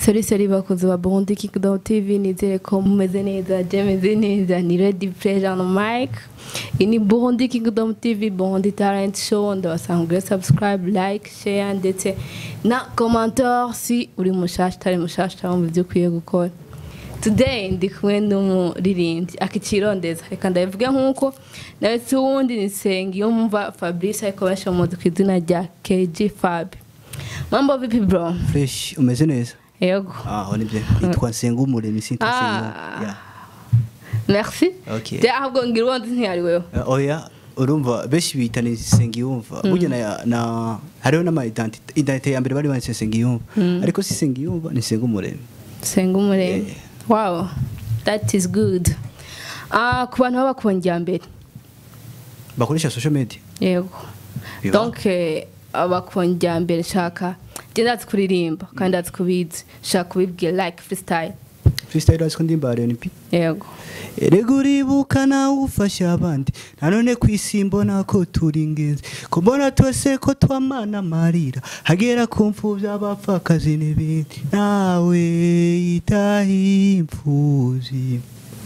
Seri seri bakozi ba Burundi Kingdom TV nizere ko mumeze neza je meze neza ni Ready Pleasure on mic iyi ni Burundi Kingdom TV Burundi Talent Show ndabasanga subscribe like share ndetse na commentaire si uri mushasha utari mushasha cyangwa mu byo ukwiye gukora today ndi kumwe n'umuririmbyi akicirondeza reka ndabivuge nk'uko nawe si uwundi ni Nsengiyumva Fabrice ariko benshi bamuzi ku izina rya KG Fab mambo vipi bro fresh umeze neza yego aho nibyo yitwa Nsengumuremyi sinta Ah. Sengo merci Okay. je ahubwo ngira uwundi ntiyari wewe oya urumva benshi bita ni Sengiyumva burya na, na hariho n'ama identite identite ya mbere bari banditse Sengiyumva ariko si Sengiyumva ni Sengumuremyi senga umuremyi Yeah. wow that is good ah ku bantu baba bakongera mbere bakoresha social media yego Biba. donc eh, abakongera mbere shaka je ndazi kuririmba kandi ndazi kubizi shaka kubibwira like freestyle freestyle ariko ndimba R&B yego erega uribuka nawe ufasha abandi nanone ku isi mbona ko turi ingenzi ko mbona twese ko twamana amarira hagera ku mfubyi abapfakazi n'ibindi nawe yitahiye imfubyi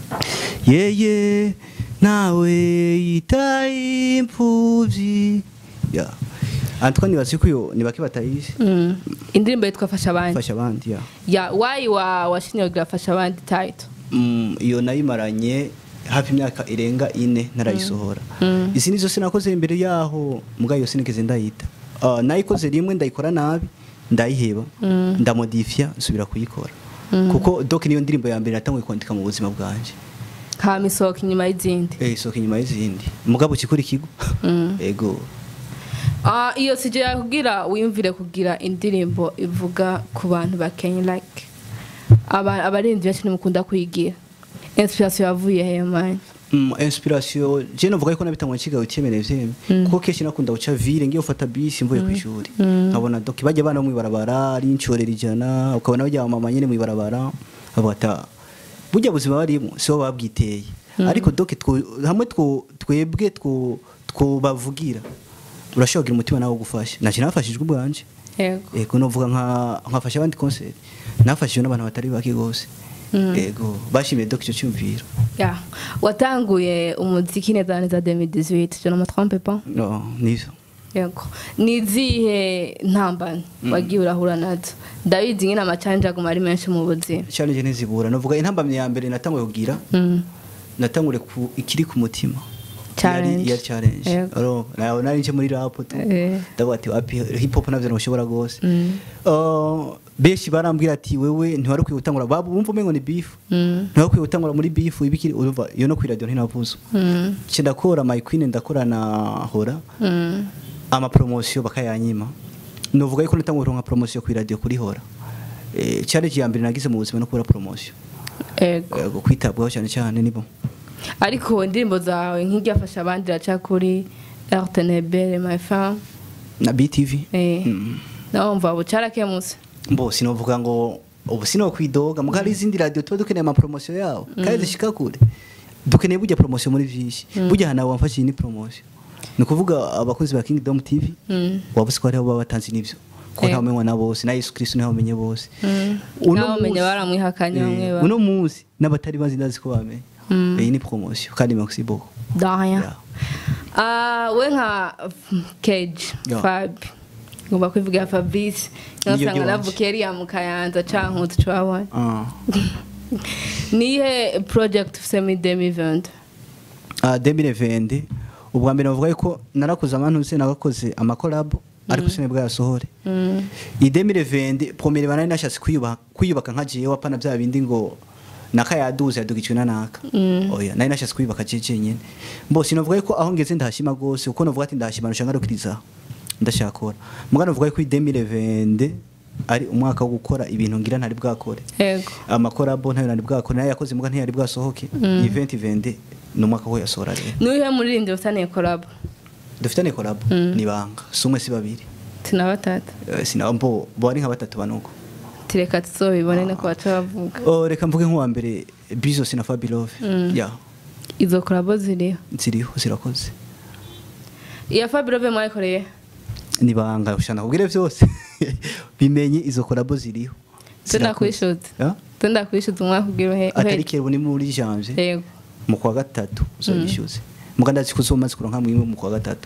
yeye nawe yitahiye imfubyi ya Antoine nibazi ko iyo ni bake batayizi mm. indirimbo yitwa fasha abandi fasha abandi ya ya why wa washinye kugira fasha abandi title Mm, iyo nayimaranye hafi imyaka irenga ine ntarayisohora izi nizo sinakoze imbere yaho mbwa iyo sinigeze ndayita Ah, nayikoze rimwe ndayikora nabi ndayiheba ndamodifya nsubira kuyikora kuko doc niyo ndirimbo ya mbere natanguye kwandika mu buzima bwanje hama isohoka inyuma y'izindi eh isohoka inyuma y'izindi mugabo kikuri kigo ego Ah, iyo sije yakubwira wiyumvire kugira indirimbo ivuga ku bantu ba Kenya like aba abarinzi benshi nimukunda kuyigira inspiration yavuye he man Mm, inspiration je novuga yuko nabitangwa kigaho cyemene vyeme kuko kenshi nakunda guca ville ngiye ufata bisi mvuye ku ishuri nkabona doki bajya bana mu ibarabara ari inshorera ijana ukabona bajya mama nyene mu ibarabara abata burya buzima barimo sibo babwiteye ariko doki twu- hamwe twu- twebwe twu- twubavugira urashobora kugira umutima nawe gufasha naje nafashijwe ubwanje yego ego novuga nka nkafasha abandi concert nafashijwe n'abantu batari bake gose ego bashimiye doki icyo cyumviro ya watanguye umuziki neza neza 2018 je ne me trompe pas no nivyo yego nizihe ntambane wagiye urahura nazo ndabizi nyine amacanje aguma ari menshi mu buzima challenge ntizibura novuga intambamye ya mbere natanguye kugira Mm. natangure ku ikiri ku mutima Challenge. yari yari challenge Yego. aro nayo nari nje muri rap tu Eh. ndavuga ati wapi hip hop navyo ntushobora gose Mm. uh, benshi barambwira ati wewe ntiwari ukwiye gutangura babu wumva umengo ni beef Mm. ntiwari ukwiye gutangura muri beef ibikiri urumva iyo no kuri radio ntinavuze Mm. nce ndakora my queen ndakora na hora Mm. ama promotion bakayanyima novuga yuko natangura kuronka promotion kuri radio kuri hora eh challenge ya mbere nagize mu buzima no kubura promotion yego Yego, kwitabwaho cyane cyane nibo ariko indirimbo zawe nk'iryafasha abandi iraca kuri rtnbl my fam na BTV eh Mm. nawe mva ubu carakemutse mbo sinovuga ngo ubu sino kwidoga muga hari izindi radio tuba dukeneye ama promotion yawo kandi zishika kure dukeneye burya promotion muri vyinshi burya hana wamfashije ni promotion ni kuvuga abakozi ba Kingdom TV Mm. wabuze ko hariho baba batanze n'ivyo ko Eh. nta umenywa na bose na Yesu Kristo ntawe umenye bose Mm. Uno Nawe umenye munsi- baramwihakanye Eh, bamwe ba- uno munsi n'abatari bazi ndazi ko bamenye Mm. iyi ni promotion kandi merci beaucoup Danya. Yeah. Ah, we nka Cage Yeah. Fab. Ngomba kwivugira Fabrice. Niyo Nasanga ryanje. navukiye ariya mu Kayanza canke utucabona. ah Nihe project ufise muri 2020? ah 2020 ubwa mbere bavuga yuko narakoze amantu se nagakoze amakolabo ariko sinebwa yasohore Mm. iyi 2020 premier bana nashatse kwiyubaka kwiyubaka nka jewe apana bya bindi ngo naka yaduze yadugicwe na naka Mm. oya nari nashatse kwiyubaka jeje nyene mbo sinovuga yuko aho ngeze ndahashima gose kuko novuga ati ndahashima nushanga rukiriza ndashakora muga novuga yuko iyi 2020 ari umwaka wo gukora ibintu ngira ntari bwakore Yego. amakorabo ntayo nari bwakore nayo yakoze muga ntiyari bwasohoke Mm. event 20 ni umwaka wo yasohora rero Nihe muririmbyi ufitaniye collab? dufitane korabo Mm. ni banga si umwe si babiri Tina batatu. Eh, sina mbo bo ari nka batatu banuko Tireka tuzobibone no kubaca bavuga. oh reka mvuge nk'uwa mbere Bizos na Fabilove Mm. ya Izo collab ziriho. ziriho zirakoze Iya Fabio mwayikoreye? ni banga ushana kubwire byose bimenye izo korabo ziriho tundakwishuza Ah? tundakwishuza umwaka ugira uhe atari kera ubu ni muri janvier yego mu kwa gatatu uzoyishyuze muga ndazi ko uzomaze kuronka mwimwe mu kwa gatatu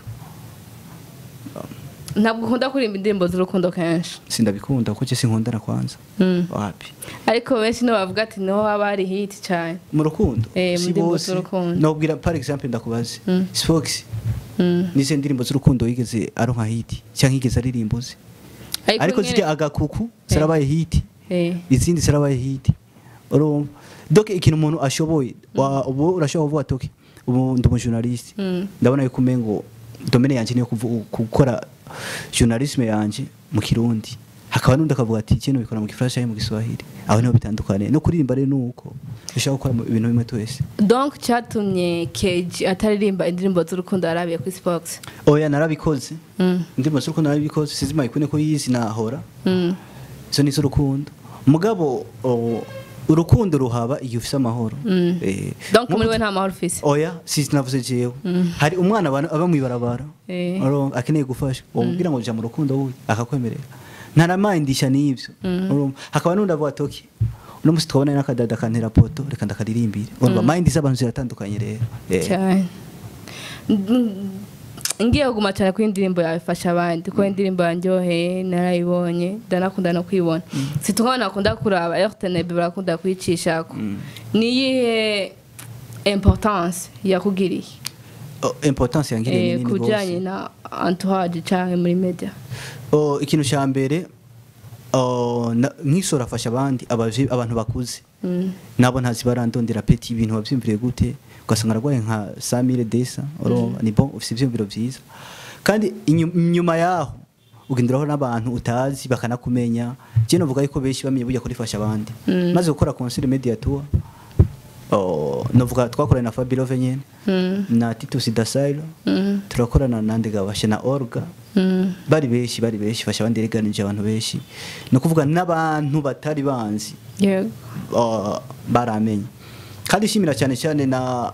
ntabwo ukunda kuririmba indirimbo z'urukundo kenshi sindabikunda kuko je sinkundana kwanza Mm. wapi ariko benshi nibo bavuga ati niho haba hari hiti cyane mu rukundo Eh, mu si ndirimbo bose z'urukundo. nobwira par exemple ndakubaze Mm. Spox Mm. nize ndirimbo z'urukundo yigeze aronka hiti cyangwa yigeze aririmba uzi ariko nyene- zijya agakuku zarabaye hiti Eh, izindi zarabaye hiti urumva donc ikintu umuntu ashoboye wa- ubu urashobora kuvuga toki ubu ndi umujournaliste Mm. ndabona yuko umengo domene yanje niyo kuvu- gukora journalisme yanje mu kirundi hakaba n'undi akavuga ati kino bikora mu gifaransa cyangwa mu giswahili aho niho bitandukanye no kuririmba rero nuko dushaka gukora mu ibintu bimwe twese donc cyatumye keji ataririmba indirimbo z'urukundo yarabiye kuri spox oya narabikoze Mm. indirimbo z'urukundo narabikoze sinzi mayikune ko yizi nahora Mm. izo ni iz'urukundo mugabo o, urukundo ruhaba igihe ufise amahoro Mm. Eh, donc muri nk'ubu- we nta mahoro ufise oya sinavuze jewe hari umwana aba aba mw'ibarabara Eh. urumva, akeneye gufashwa wamubwira ngo jya mu rukundo we akakwemerera ntaramandisha n'ibyo urumva. hakaba n'undi avuga toki uno munsi twabona n'akadada kantera poto reka ndakaririmbire urumva mayindi z'abantu ziratandukanye rero Eh. cyane Mm, ngiye kuguma cyane kuri indirimbo yawe ifasha abandi kuko indirimbo yanjyoheye narayibonye ndanakunda no kwibona situka nakunda kuraba rtnb barakunda kuyicishako niyihe importance yakugiriye Oh, importance yangiriye eh, ni ku nini bijyanye gose na entourage cyangwa muri media Oh, ikintu cya mbere oh, na- nk'isura afasha abandi abavye- abantu bakuze Mm. nabo ntazi barandondera peti ibintu wabyumviriye gute ugasanga ararwaye nka samire desa urumva ni bon ufite ibyumviro byiza kandi inyu- inyuma yaho ugenderaho n'abantu utazi bakanakumenya je novuga yuko benshi bamenye burya kurifasha abandi Mm. maze gukora concert media tour oh, novuga twakoranye na Fabio nyene Mm. na Titus Dasailo Mm. turakorana na Ndegabashe na Orga Mm. bari benshi bari benshi fasha abandi reganije abantu benshi ni ukuvuga n'abantu batari banzi yego uh, baramenye kandi ishimira cyane cyane na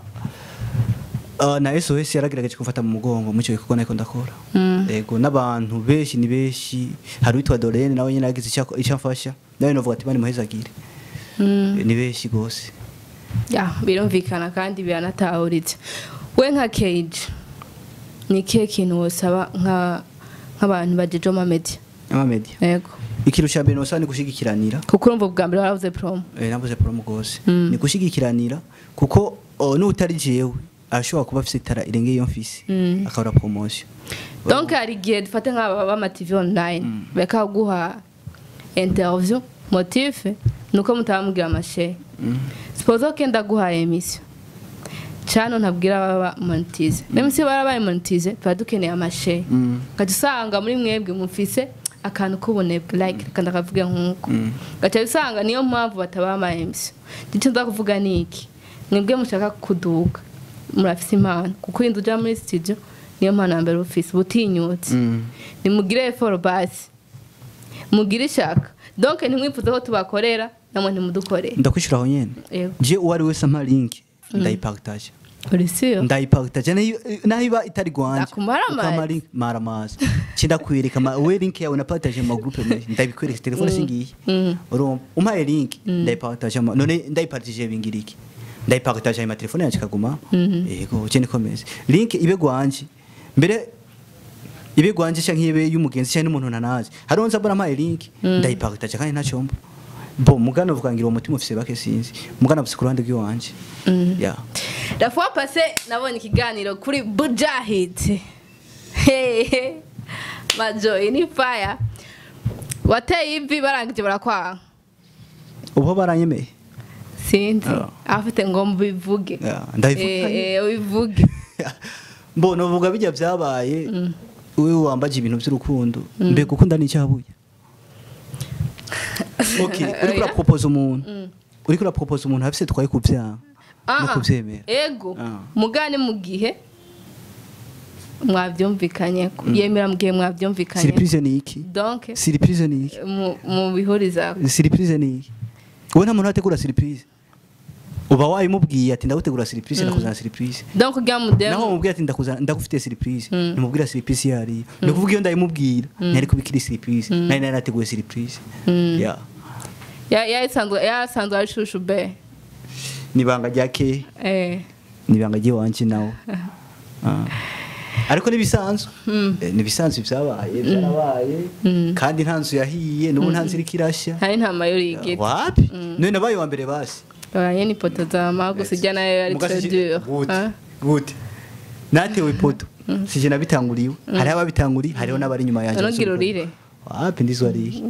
uh, na SOS yaragerageje kumfata mu mugongo mu cyo gikorwa nako ndakora Mm. yego n'abantu benshi ni benshi hari witwa Dorene nawe nyine yagize icyo icyo amfasha nawe novuga ati bani muhezagire Mm. Eh, ni benshi gose ya birumvikana kandi biranatahuritse we nka cage ni ikihe kintu wosaba nka nk'abantu bajeje ama media ama media yego ikintu cya mbere nosa ni gushigikiranira kuko urumva ubwa mbere warabuze promo eh, nabuze promo gose Mm. ni gushigikiranira kuko oh, n'utari jewe ashobora kuba afite itara irengeye iyo mfise Mm. akabura promotion donc hari igihe dufate nk'aba bama tv online bakaguha interview motif nuko mutabamubwira amashe Mm. suppose ko kenda guha emission cano ntabwira baba monetize même si barabaye monetize tuba dukeneye amashe Mm. gaca usanga muri mwebwe mufise akantu k'ubunebwe like reka ndakavuge nk'uko Mm. gaca usanga niyo mpamvu batabaha ama emission icyo nza kuvuga ni iki mwebwe mushaka kuduga murafise impano kuko inzu uja muri studio niyo mpano ya mbere ufise butinyutse Mm. nimugire effort basi mugire ishaka donc ntimwifuze ko tubakorera namwe ntimudukorere ndakwishura aho nyene Yego. je uwo ari wese ampa link ndayipartage uri sûr ndayipartage nayo naho iba itari gwanje Ndakumara amazi. Ukama link maramazi cinda kwireka ma we link yawe napartage mu magroupe menshi ndabikwereka telefone singiye Mm. urumva umpaye link ndayipartage ama- none ndayipartage bingiriki ndayipartage mu telefone yanje kaguma yego je nikomeze link ibe gwanje mbere ibe gwanje canke ibe y'umugenzi canke n'umuntu nanazi hariho nza mbona mpaye link ndayipartage kandi ntacomba bo mugana uvuga ngira uwo mutima ufise bake sinzi mugana ufise ku ruhande rw'iwanje yeah la fois passée nabonye ikiganiro kuri bujahid Hey, majo iyi ni fire wateye ivi barangije barakwanga ubu baranyemeye sinzi Ah. afite ngo mbivuge Yeah, ndabivuga Eh, eh, ubivuge mbona uvuga bijya byabaye wowe wambaje ibintu by'urukundo mbe gukunda ni icyabuye okay uri kura propose umuntu uri kura propose umuntu afise twaye kuvyanga no Ah, kuvyemera ego Ah. mugane mu gihe mwabyumvikanye yemera mu gihe mwabyumvikanye surprise ni iki donc surprise ni iki mu- mu bihuriza surprise ni iki wowe nta muntu wategura surprise uba wayimubwiye ati ndagutegura surprise ndakuzana surprise donc kugira naho mudemu mubwira ati ndakuzana ndagufitiye surprise nimubwira surprise iyo ariyo ni ukuvuga iyo ndayimubwira ntiyari kubikira surprise nari nari nateguye surprise yeah Ya- yasanzwe yasanzwe ari shushu be nibanga rya ke eh nibanga ry'iwanje nawe Ah. ariko nibisanzwe Eh, nibisanzwe vyabaye vyarabaye kandi nta nzu yahiye n'ubu nta nzu iriko irashya hari nta mayori yigeze wapi none nabaye wa mbere basi abanye ni poto za mago sijya nayo yari Mugasi très si- dur gute Hein? gute natewe ipoto sije nabitanguriwe hariho ababitanguriye hariho n'abari inyuma yanjye Ntugira urire. wapi ndizwa ariye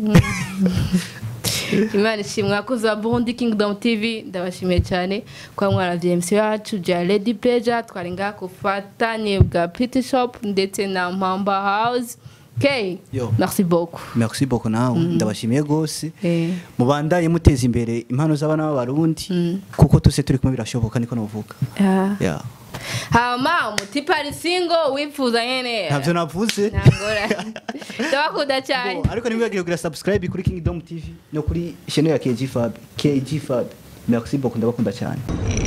imana ishimwe abakozi ba burundi kingdom tv ndabashimiye cyane kuba mwaravye mc yacu ja lady pleasure twari ngaha ku bufatanye bwa pretty shop ndetse na mpamba house k Yo. merci beaucoup merci beaucoup nawe ndabashimiye gose Eh. mubandaye muteza imbere impano z'abana b'abarundi kuko tuse turi kumwe birashoboka niko novuga Ah. yeah. hama umutipa ari single wifuza nyene ntavyo navuze ntangora ndabakunda cyane Bo, ariko ntimwibagire kugira subscribe kuri kingdom tv no kuri channel ya kg fab kg fab merci beaucoup ndabakunda cyane